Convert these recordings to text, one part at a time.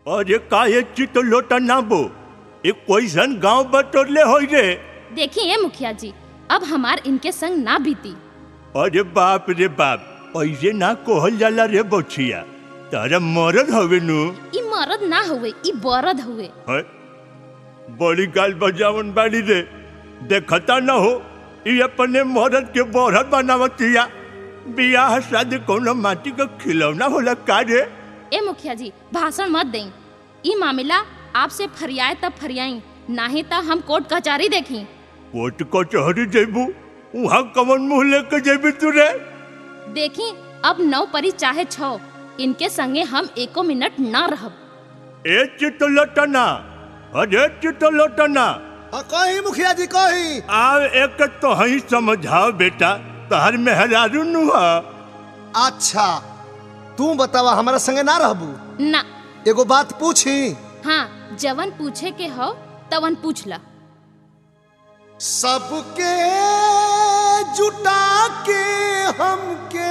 अरे काहे चित लोटा ना बो ये कोईसन गांव बटोरले होई रे देखिए मुखिया जी अब हमार इनके संग ना बीती अरे बाप रे बाप ऐसे ना कोहल जाला रे बछिया तारा मरद हवे नु ई मरद ना हुए ई बरद हुए है? बड़ी गाल बजावन बाड़ी रे देखता न हो ये अपने मरद के बरहत बनावतिया बियाह शादी कोनो माटी का खिलौना होला का रे ए मुखिया जी भाषण मत दें ई मामला आपसे फरियाए तब फरियाई नाही त हम कोर्ट कचहरी देखी कोर्ट कचहरी जेबू वहाँ कमन मुंह लेके जेबी तू रे देखी अब नौ परी चाहे छो इनके संगे हम एको मिनट ना रहब ए चित लटना अरे चित लटना हाँ, कही मुखिया जी कही आव एक तो हई समझाओ बेटा तहर मेहरारू नुहा अच्छा तू बतावा हमारा संगे ना रहबू ना एगो बात पूछी हाँ जवन पूछे के हो तवन पूछ ला सबके जुटा के हमके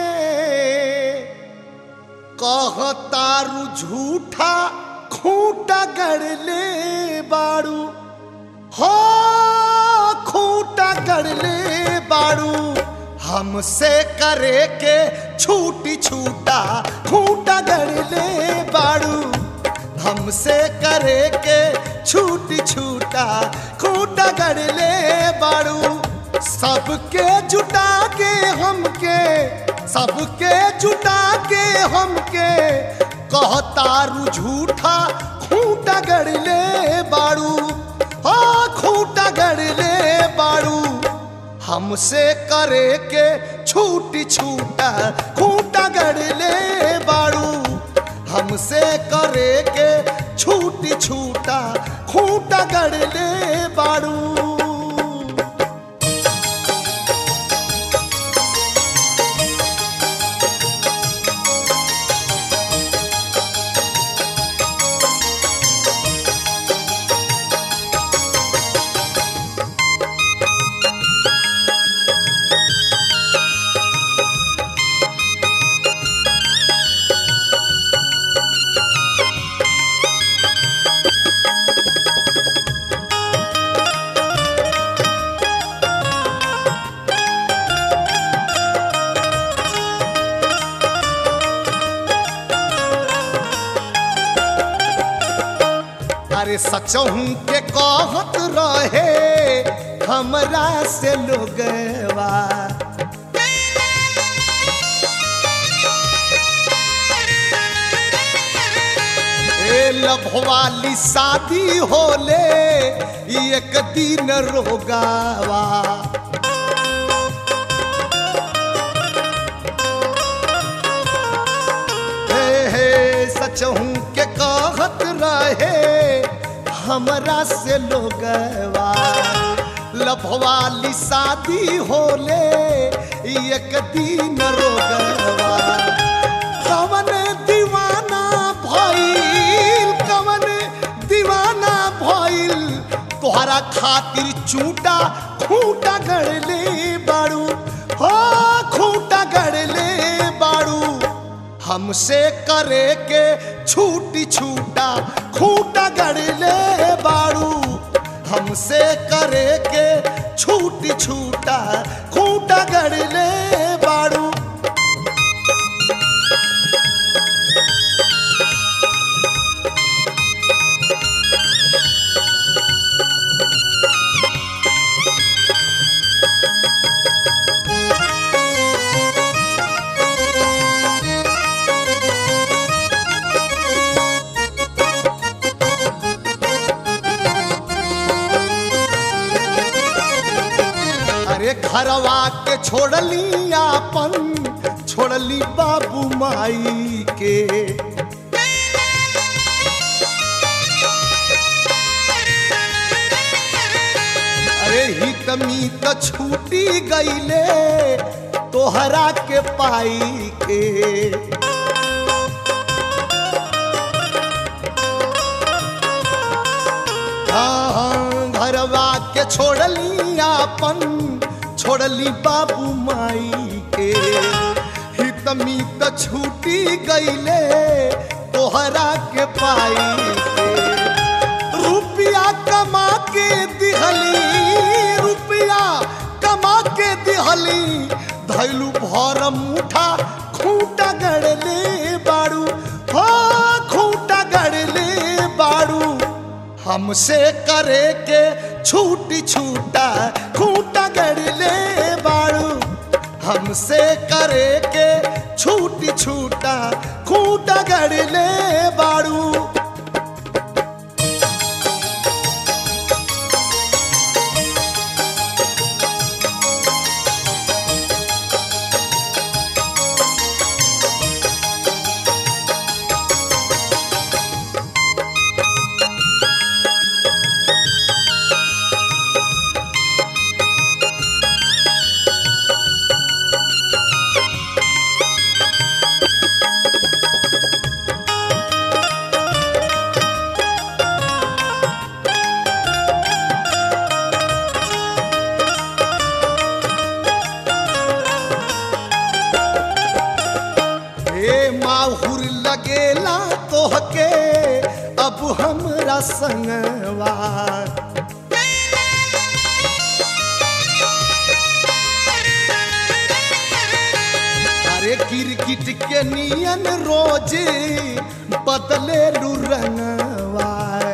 कहतारू झूठा खूंटा गड़ले बाड़ू हो खूंटा गड़ले बाड़ू हमसे करे के छूटी छूटा खूंटा गड़ले बाड़ू हमसे करे के छूटी छूटा खूंटा गड़ले बाड़ू सबके जुटा के हमके सबके जुटा के हमके कहतारू झूठा खूंटा गड़ले बाड़ू हाँ खूंटा गड़ले बाड़ू हमसे करे के छूटी छूटा खूंटा गड़ले बाड़ू हमसे करे के छूटी छूटा खूंटा गड़ले बाड़ू अरे सचहू के कहत रहे हमरा से लोगवा ए लभवाली शादी होले एक दिन रोगावा हे हे सचहू के कहत रहे हमरा से लोगवा लभवाली शादी होले एक दिन रोगवा कवन दीवाना भइल कवन दीवाना भइल तोहरा खातिर चूटा खूंटा गड़ले बाड़ू हो खूंटा गड़ले बाड़ू हमसे करे के छूटी छूटा खूंटा गड़ले बाड़ू हमसे करे के छूटी छूटा खूंटा गड़ले बाड़ू अरे घरवा के छोड़ली आपन छोड़ली बाबू माई के अरे हित मीत छूटी गईले तोहरा के पाई के हाँ, हाँ, घरवा के छोड़ली आपन छोड़ली बाबू माई के हित मीत छूटी गईले तोहरा के पाई खैलू भर मुठा खूंटा गड़ले बाड़ू हो खूंटा गड़ले बाड़ू हमसे करे के छूटी छूटा खूंटा गड़ले बाड़ू हमसे करे के छूटी छूटा खूंटा गड़ले बाड़ू हे माहुर लगेला तोहके अब हमरा संगवा अरे गिरगिट के नियन रोज बदले लू रंगवा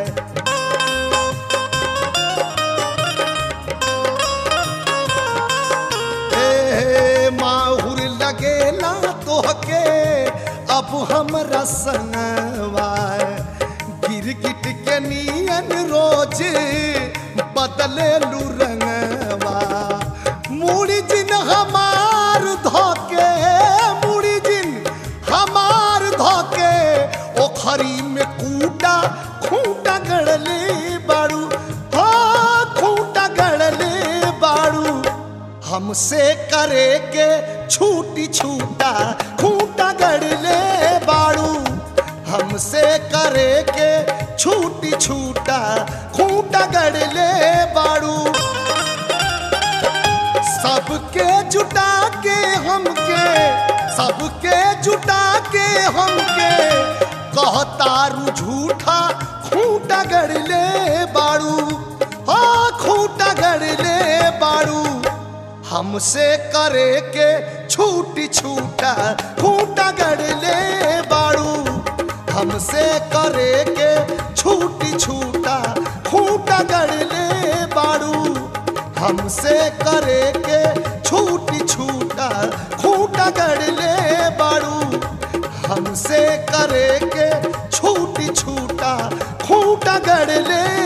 ए माहुर लगेला तोहके अब हमरा संगवा गिरगिट के नियन रोज बदले लू रंगवा मुड़ी जिन हमार धोके मुड़ी जिन हमार धोके ओखरी में कूटा खूंटा गड़ले बाड़ू हो खूंटा गड़ले बाड़ू हमसे करे के छूटी छूटा खूंटा गड़ले बाड़ू हमसे करे के छूटी छूटा खूंटा गड़ले बाड़ू सबके जुटा के हमके सबके जुटा के हमके कहतारू झूठा खूंटा गड़ले बाड़ू हो खूंटा गड़ले बाड़ू हमसे करे के छूटी छूटा खूंटा गड़ले बाड़ू हमसे करे के छूटी छूटा खूंटा गड़ले बाड़ू हमसे करे के छूटी छूटा खूंटा गड़ले बाड़ू हमसे करे के छूटी छूटा खूंटा गड़ले